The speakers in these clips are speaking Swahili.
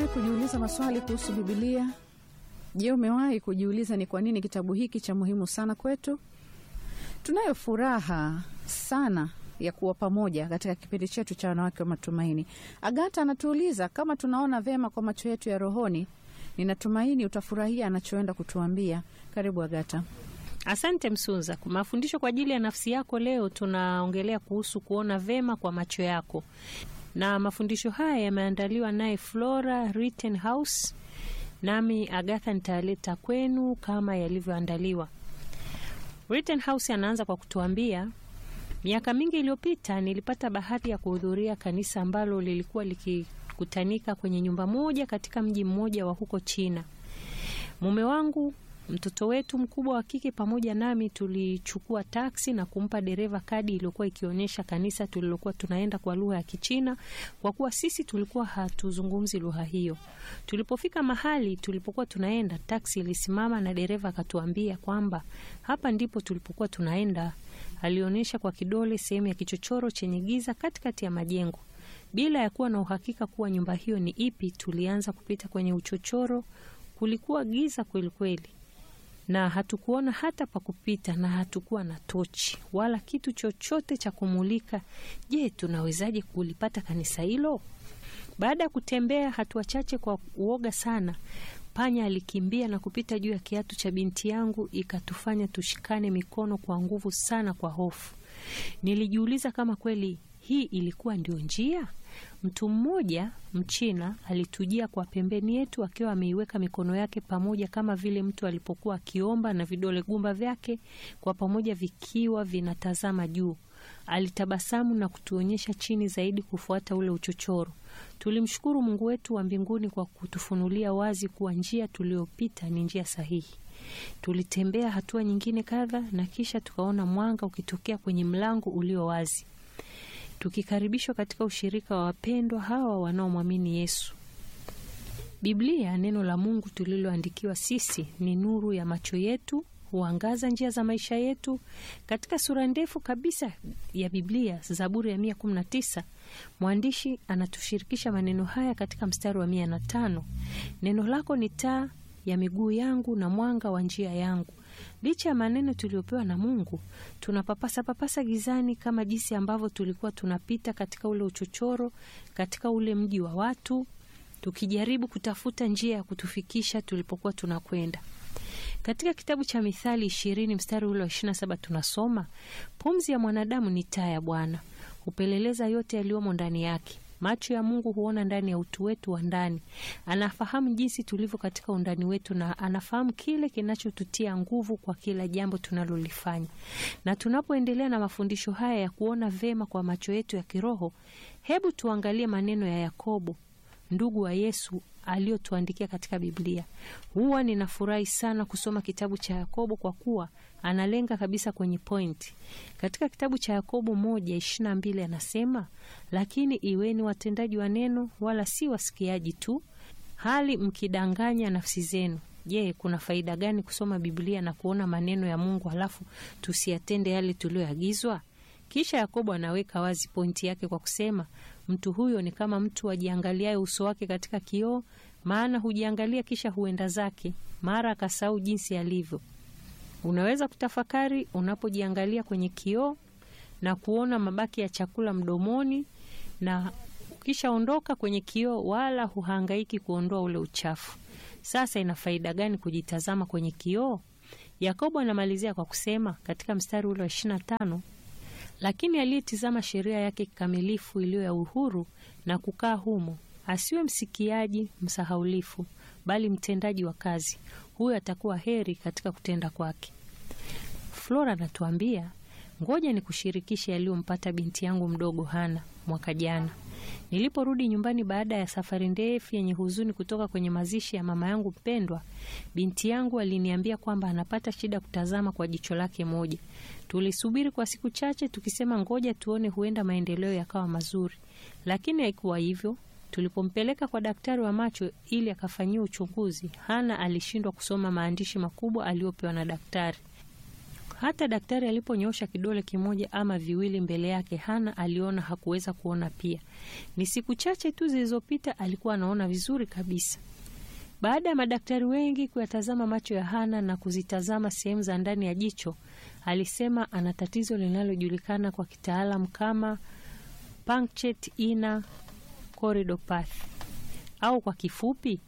kujiuliza maswali kuhusu Bibilia? Je, umewahi kujiuliza ni kwa nini kitabu hiki cha muhimu sana kwetu? Tunayo furaha sana ya kuwa pamoja katika kipindi chetu cha wanawake wa matumaini. Agata anatuuliza kama tunaona vyema kwa macho yetu ya rohoni. Ninatumaini utafurahia anachoenda kutuambia. Karibu Agata. Asante Msuza. Kwa mafundisho kwa ajili ya nafsi yako, leo tunaongelea kuhusu kuona vema kwa macho yako, na mafundisho haya yameandaliwa naye Flora Rittenhouse, nami Agatha nitaleta kwenu kama yalivyoandaliwa. Rittenhouse anaanza kwa kutuambia, miaka mingi iliyopita nilipata bahati ya kuhudhuria kanisa ambalo lilikuwa likikutanika kwenye nyumba moja katika mji mmoja wa huko China. Mume wangu mtoto wetu mkubwa wa kike pamoja nami tulichukua taksi na kumpa dereva kadi iliyokuwa ikionyesha kanisa tulilokuwa tunaenda kwa lugha ya Kichina, kwa kuwa sisi tulikuwa hatuzungumzi lugha hiyo. Tulipofika mahali tulipokuwa tunaenda, taksi ilisimama na dereva akatuambia kwamba hapa ndipo tulipokuwa tunaenda. Alionyesha kwa kidole sehemu ya kichochoro chenye giza katikati ya majengo. Bila ya kuwa na uhakika kuwa nyumba hiyo ni ipi, tulianza kupita kwenye uchochoro. Kulikuwa giza kweli kweli na hatukuona hata pa kupita na hatukuwa na tochi wala kitu chochote cha kumulika. Je, tunawezaje kulipata kanisa hilo? Baada ya kutembea hatua chache kwa uoga sana, panya alikimbia na kupita juu ya kiatu cha binti yangu, ikatufanya tushikane mikono kwa nguvu sana kwa hofu. Nilijiuliza kama kweli hii ilikuwa ndio njia. Mtu mmoja Mchina alitujia kwa pembeni yetu akiwa ameiweka mikono yake pamoja kama vile mtu alipokuwa akiomba na vidole gumba vyake kwa pamoja vikiwa vinatazama juu. Alitabasamu na kutuonyesha chini zaidi kufuata ule uchochoro. Tulimshukuru Mungu wetu wa mbinguni kwa kutufunulia wazi kuwa njia tuliyopita ni njia sahihi. Tulitembea hatua nyingine kadha na kisha tukaona mwanga ukitokea kwenye mlango ulio wazi tukikaribishwa katika ushirika wa wapendwa hawa wanaomwamini Yesu. Biblia, neno la Mungu tuliloandikiwa sisi, ni nuru ya macho yetu, huangaza njia za maisha yetu. Katika sura ndefu kabisa ya Biblia, Zaburi ya mia kumi na tisa, mwandishi anatushirikisha maneno haya katika mstari wa mia na tano: neno lako ni taa ya miguu yangu na mwanga wa njia yangu. Licha ya maneno tuliyopewa na Mungu, tunapapasa papasa gizani kama jinsi ambavyo tulikuwa tunapita katika ule uchochoro, katika ule mji wa watu, tukijaribu kutafuta njia ya kutufikisha tulipokuwa tunakwenda. Katika kitabu cha Mithali ishirini mstari ule wa ishirini na saba tunasoma, pumzi ya mwanadamu ni taa ya Bwana, hupeleleza yote yaliyomo ndani yake. Macho ya Mungu huona ndani ya utu wetu wa ndani. Anafahamu jinsi tulivyo katika undani wetu, na anafahamu kile kinachotutia nguvu kwa kila jambo tunalolifanya. Na tunapoendelea na mafundisho haya ya kuona vema kwa macho yetu ya kiroho, hebu tuangalie maneno ya Yakobo, ndugu wa Yesu, aliyotuandikia katika Biblia. Huwa ninafurahi sana kusoma kitabu cha Yakobo kwa kuwa analenga kabisa kwenye pointi. Katika kitabu cha Yakobo moja ishirini na mbili anasema, lakini iweni watendaji wa neno, wala si wasikiaji tu, hali mkidanganya nafsi zenu. Je, kuna faida gani kusoma Biblia na kuona maneno ya Mungu halafu tusiyatende yale tuliyoagizwa? Kisha Yakobo anaweka wazi pointi yake kwa kusema mtu huyo ni kama mtu ajiangaliaye uso wake katika kioo, maana hujiangalia kisha huenda zake, mara akasahau jinsi alivyo. Unaweza kutafakari unapojiangalia kwenye kioo na kuona mabaki ya chakula mdomoni, na ukishaondoka kwenye kioo, wala huhangaiki kuondoa ule uchafu. Sasa ina faida gani kujitazama kwenye kioo? Yakobo anamalizia kwa kusema katika mstari ule wa ishirini na tano lakini aliyetizama sheria yake kikamilifu iliyo ya uhuru na kukaa humo, asiwe msikiaji msahaulifu, bali mtendaji wa kazi, huyo atakuwa heri katika kutenda kwake. Flora anatuambia, ngoja ni kushirikisha yaliyompata binti yangu mdogo Hana mwaka jana. Niliporudi nyumbani baada ya safari ndefu yenye huzuni kutoka kwenye mazishi ya mama yangu mpendwa, binti yangu aliniambia kwamba anapata shida kutazama kwa jicho lake moja. Tulisubiri kwa siku chache tukisema ngoja tuone, huenda maendeleo yakawa mazuri, lakini haikuwa hivyo. Tulipompeleka kwa daktari wa macho ili akafanyia uchunguzi, Hana alishindwa kusoma maandishi makubwa aliyopewa na daktari. Hata daktari aliponyosha kidole kimoja ama viwili mbele yake, Hana aliona hakuweza kuona pia. Ni siku chache tu zilizopita alikuwa anaona vizuri kabisa. Baada ya madaktari wengi kuyatazama macho ya Hana na kuzitazama sehemu za ndani ya jicho, alisema ana tatizo linalojulikana kwa kitaalam kama punctate inner corridopathy au kwa kifupi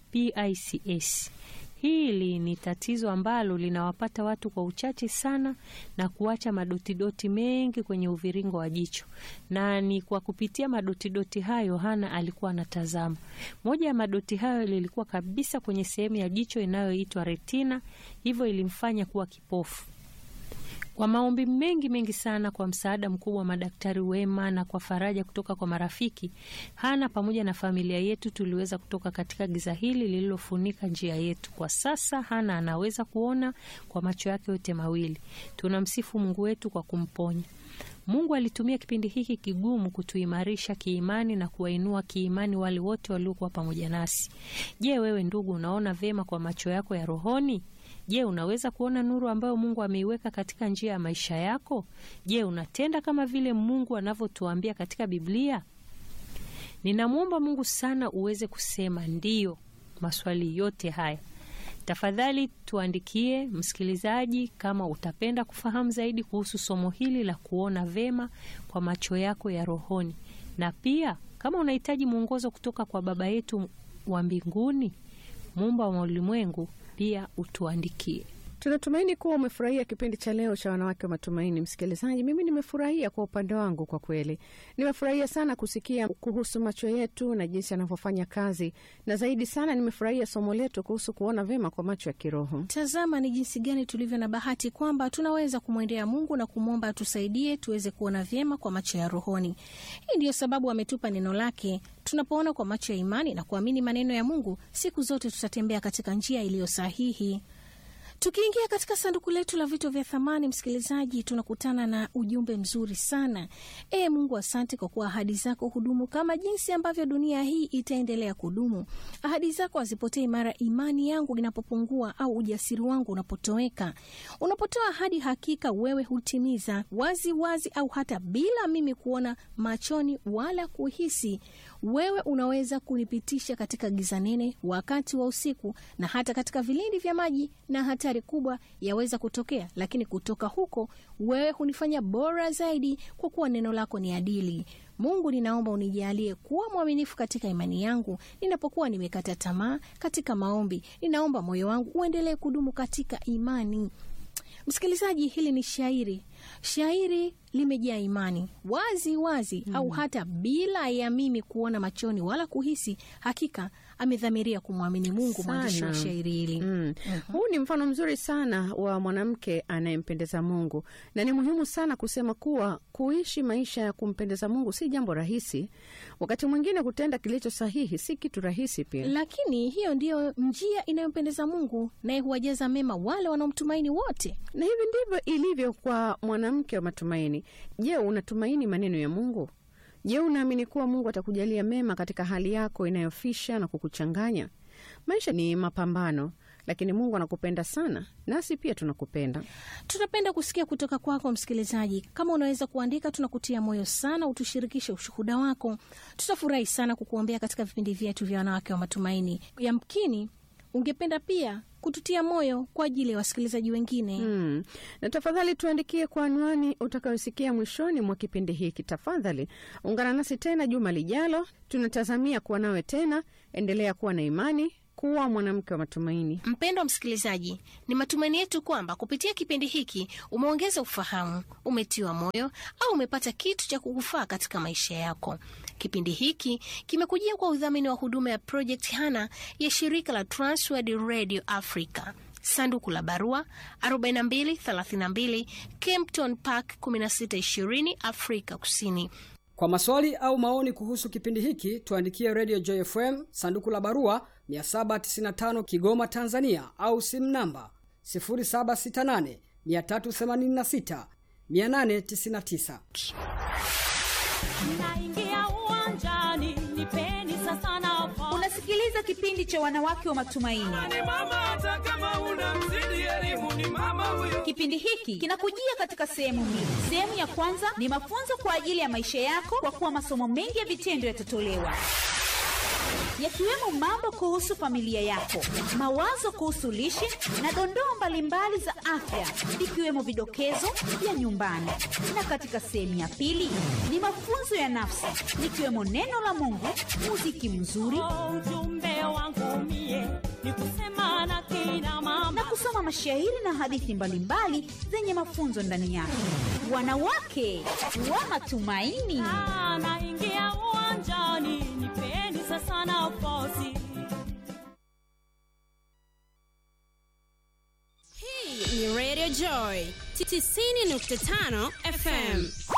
PICS. Hili ni tatizo ambalo linawapata watu kwa uchache sana na kuacha madotidoti mengi kwenye uviringo wa jicho, na ni kwa kupitia madotidoti hayo Hana alikuwa anatazama. Moja ya madoti hayo lilikuwa kabisa kwenye sehemu ya jicho inayoitwa retina, hivyo ilimfanya kuwa kipofu. Kwa maombi mengi mengi sana, kwa msaada mkubwa wa madaktari wema na kwa faraja kutoka kwa marafiki, Hana pamoja na familia yetu tuliweza kutoka katika giza hili lililofunika njia yetu. Kwa sasa Hana anaweza kuona kwa macho yake yote mawili. Tunamsifu Mungu wetu kwa kumponya. Mungu alitumia kipindi hiki kigumu kutuimarisha kiimani na kuwainua kiimani wale wote waliokuwa pamoja nasi. Je, wewe ndugu, unaona vyema kwa macho yako ya rohoni? Je, unaweza kuona nuru ambayo Mungu ameiweka katika njia ya maisha yako? Je, unatenda kama vile Mungu anavyotuambia katika Biblia? Ninamwomba Mungu sana uweze kusema ndiyo maswali yote haya. Tafadhali tuandikie, msikilizaji, kama utapenda kufahamu zaidi kuhusu somo hili la kuona vema kwa macho yako ya rohoni, na pia kama unahitaji mwongozo kutoka kwa Baba yetu wa mbinguni, muumba wa ulimwengu, pia utuandikie. Tunatumaini kuwa umefurahia kipindi cha leo cha Wanawake wa Matumaini. Msikilizaji, mimi nimefurahia kwa upande wangu, kwa kweli nimefurahia sana kusikia kuhusu macho yetu na jinsi yanavyofanya kazi, na zaidi sana nimefurahia somo letu kuhusu kuona vyema kwa macho ya kiroho. Tazama ni jinsi gani tulivyo na bahati kwamba tunaweza kumwendea Mungu na kumwomba atusaidie tuweze kuona vyema kwa macho ya rohoni. Hii ndiyo sababu ametupa neno lake. Tunapoona kwa macho ya imani na kuamini maneno ya Mungu, siku zote tutatembea katika njia iliyo sahihi. Tukiingia katika sanduku letu la vitu vya thamani, msikilizaji, tunakutana na ujumbe mzuri sana. E Mungu, asante kwa kuwa ahadi zako hudumu kama jinsi ambavyo dunia hii itaendelea kudumu. Ahadi zako hazipotei mara imani yangu inapopungua au ujasiri wangu unapotoweka. Unapotoa ahadi, hakika wewe hutimiza wazi wazi, au hata bila mimi kuona machoni wala kuhisi. Wewe unaweza kunipitisha katika giza nene wakati wa usiku, na hata katika vilindi vya maji na hatari kubwa yaweza kutokea, lakini kutoka huko wewe hunifanya bora zaidi, kwa kuwa neno lako ni adili. Mungu, ninaomba unijalie kuwa mwaminifu katika imani yangu ninapokuwa nimekata tamaa katika maombi. Ninaomba moyo wangu uendelee kudumu katika imani. Msikilizaji, hili ni shairi. Shairi limejaa imani wazi wazi, mm. au hata bila ya mimi kuona machoni wala kuhisi. Hakika amedhamiria kumwamini Mungu, mwandishi wa shairi hili. Mm. Mhm. Huu ni mfano mzuri sana wa mwanamke anayempendeza Mungu, na ni muhimu sana kusema kuwa kuishi maisha ya kumpendeza Mungu si jambo rahisi. Wakati mwingine kutenda kilicho sahihi si kitu rahisi pia. Lakini hiyo ndiyo njia inayompendeza Mungu, naye huwajaza mema wale wanaomtumaini wote. Na hivi ndivyo ilivyo kwa mwanamke wa matumaini. Je, unatumaini maneno ya Mungu? Je, unaamini kuwa Mungu atakujalia mema katika hali yako inayofisha na kukuchanganya? Maisha ni mapambano, lakini Mungu anakupenda sana, nasi pia tunakupenda. Tunapenda kusikia kutoka kwako msikilizaji. Kama unaweza kuandika, tunakutia moyo sana, utushirikishe ushuhuda wako. Tutafurahi sana kukuombea katika vipindi vyetu vya wanawake wa matumaini. Yamkini ungependa pia kututia moyo kwa ajili ya wasikilizaji wengine. Hmm. Na tafadhali tuandikie kwa anwani utakayosikia mwishoni mwa kipindi hiki. Tafadhali ungana nasi tena juma lijalo, tunatazamia kuwa nawe tena. Endelea kuwa na imani, kuwa mwanamke wa matumaini. Mpendwa msikilizaji, ni matumaini yetu kwamba kupitia kipindi hiki umeongeza ufahamu, umetiwa moyo au umepata kitu cha kukufaa katika maisha yako. Kipindi hiki kimekujia kwa udhamini wa huduma ya Project Hana ya shirika la Transworld Radio Africa. Sanduku la barua 4232 Kempton Park 1620 Afrika Kusini. Kwa maswali au maoni kuhusu kipindi hiki tuandikie Radio Joy FM sanduku la barua 795 Kigoma, Tanzania, au simu namba 0768 386 899. naingia uwanjani nipeni sasa sasa nafasi. Unasikiliza kipindi cha wanawake wa matumaini. Ni mama hata kama una mzidi elimu ni mama huyo. Kipindi hiki kinakujia katika sehemu mbili. Sehemu ya kwanza ni mafunzo kwa ajili ya maisha yako, kwa kuwa masomo mengi ya vitendo yatatolewa yakiwemo mambo kuhusu familia yako, mawazo kuhusu lishe na dondoo mbalimbali za afya, ikiwemo vidokezo vya nyumbani. Na katika sehemu ya pili ni mafunzo ya nafsi, likiwemo neno la Mungu, muziki mzuri Oh, Ujumbe wangu mie ni kusema na kina mama na kusoma mashairi na hadithi mbalimbali zenye mafunzo ndani yake. Wanawake wa matumaini. Ah, naingia uwanjani, nipeni sasa nafasi. Hii ni Radio Joy 90.5 FM